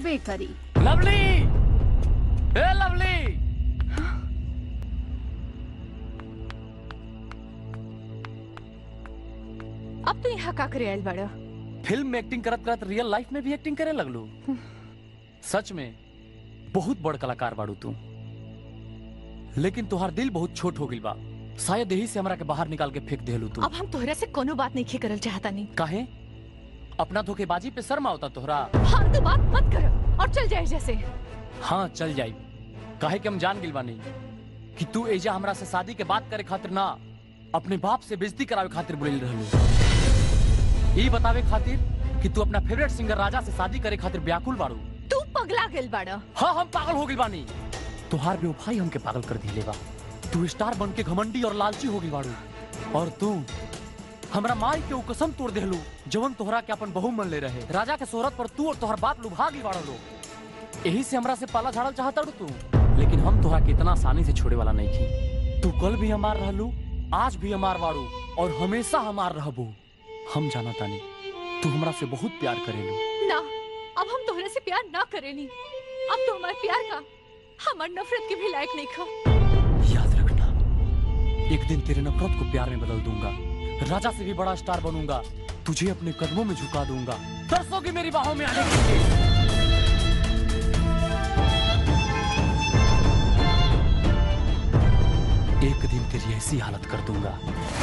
होबे करी लवली ए लवली अब तो यहाँ का करे आयल बड़ा फिल्म में एक्टिंग करत करत रियल लाइफ में भी एक्टिंग करे लगलू सच में बहुत बड़ कलाकार बाड़ू तू लेकिन तुहार दिल बहुत छोट हो गइल बा शायद यही से हमरा के बाहर निकाल के फेंक देलू तू अब हम तोहरा से कोनो बात नहीं करल चाहता नहीं काहे अपना धोखेबाजी पे शर्म आवता तोहरा फालतू बात मत करो और चल जाए जैसे हाँ चल जाई काहे कि हम जान गिल बानी कि तू एजा हमरा से शादी के बात करे खातिर ना अपने बाप से बेइज्जती करावे खातिर बुलेल रहलू ई बतावे खातिर कि तू अपना फेवरेट सिंगर राजा से शादी करे खातिर व्याकुल बाड़ू तू पगला गेल बड़ा हाँ हम पागल हो गइल बानी तुहार बेवफाई हमके पागल कर दिले बा तू स्टार बन के घमंडी और लालची हो गइल बाड़ू और तू हमरा माई के ऊ कसम तोड़ देहलू जवन तोहरा के अपन बहू मन ले रहे राजा के शोहरत पर तू और तोहर बाप लुभा गइल बाड़ो लोग यही से हमरा से पाला झाड़ल चाहता तू लेकिन हम तोहरा के इतना आसानी से छोड़े वाला नहीं थी तू कल भी हमार रहलू आज भी हमार बाड़ू और हमेशा हमार रहबू हम जाना तानी तू हमरा से बहुत प्यार करेलू ना अब हम तोहरा से प्यार ना करेनी अब तो हमारे प्यार का हमार नफरत के भी लायक नहीं खा याद रखना एक दिन तेरे नफरत को प्यार में बदल दूंगा राजा से भी बड़ा स्टार बनूंगा तुझे अपने कदमों में झुका दूंगा तरसोगी मेरी बाहों में आने के लिए एक दिन तेरी ऐसी हालत कर दूंगा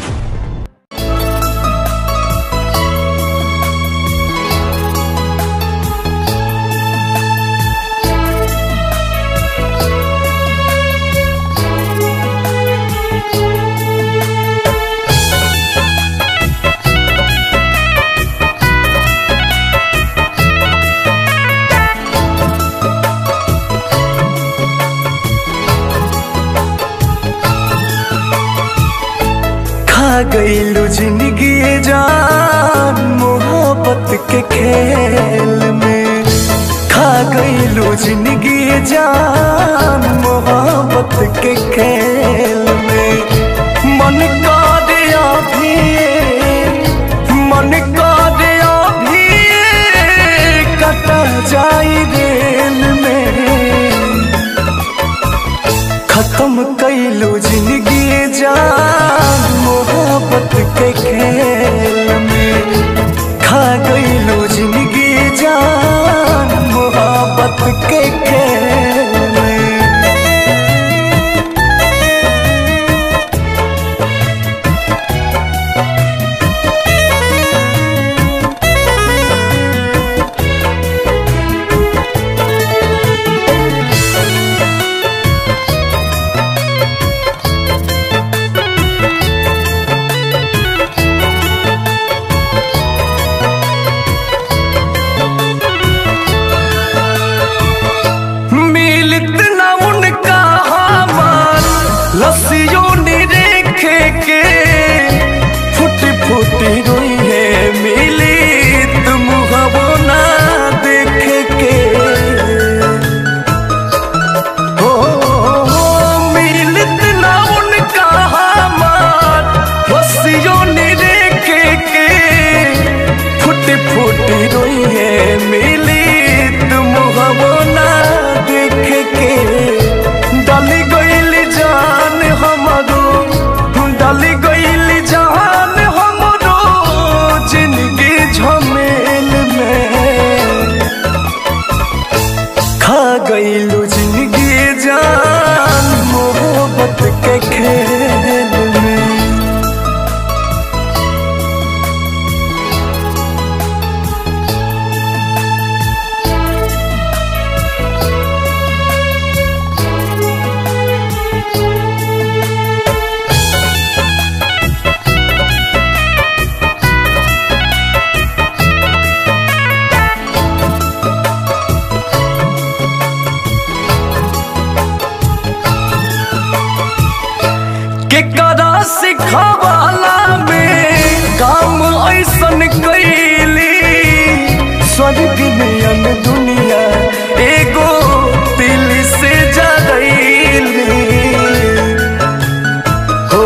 खा गईलू जिंदगी जान मोहब्बत के खेल में खा गईलू जिंदगी जान मोहब्बत के खेल में मन का दिया भी मन का दिया भी कटा जाई रेल में खत्म कैलू जिंदगी जान मोहब्बत के खेल में खा गईलू जिंदगी जान मोहब्बत के खेल में मिलत ना उनका हमार लस्सियों ने रेखे के फुट फुट रोई है मिली तुम हवो ना देखे के हो मिलत ना उनका हमार लस्सियों ने रेखे के फुट फुट रोई है मिली तुम हवो ना देख के डाली गईल जान हमारो डाली गईल जान हमारो जिंदगी झमेल में खा गईलू जिंदगी जान मोहब्बत के खेल में केकरा सिखवाला में काम ऐसन कैली स्वर्ग में अन दुनिया एगो दिल से जरैली हो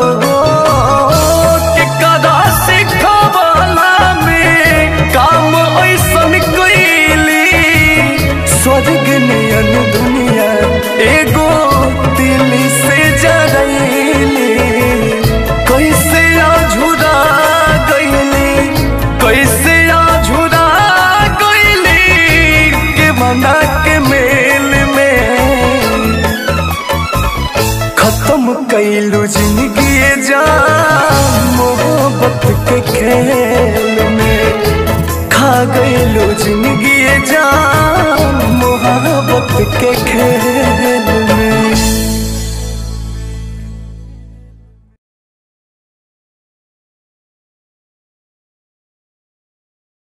केकरा सिखवाला में काम ऐसन कैली कैलू जिंदगी जान मोहब्बत के खेल में खा गईलू जिंदगी जान मोहब्बत के खेल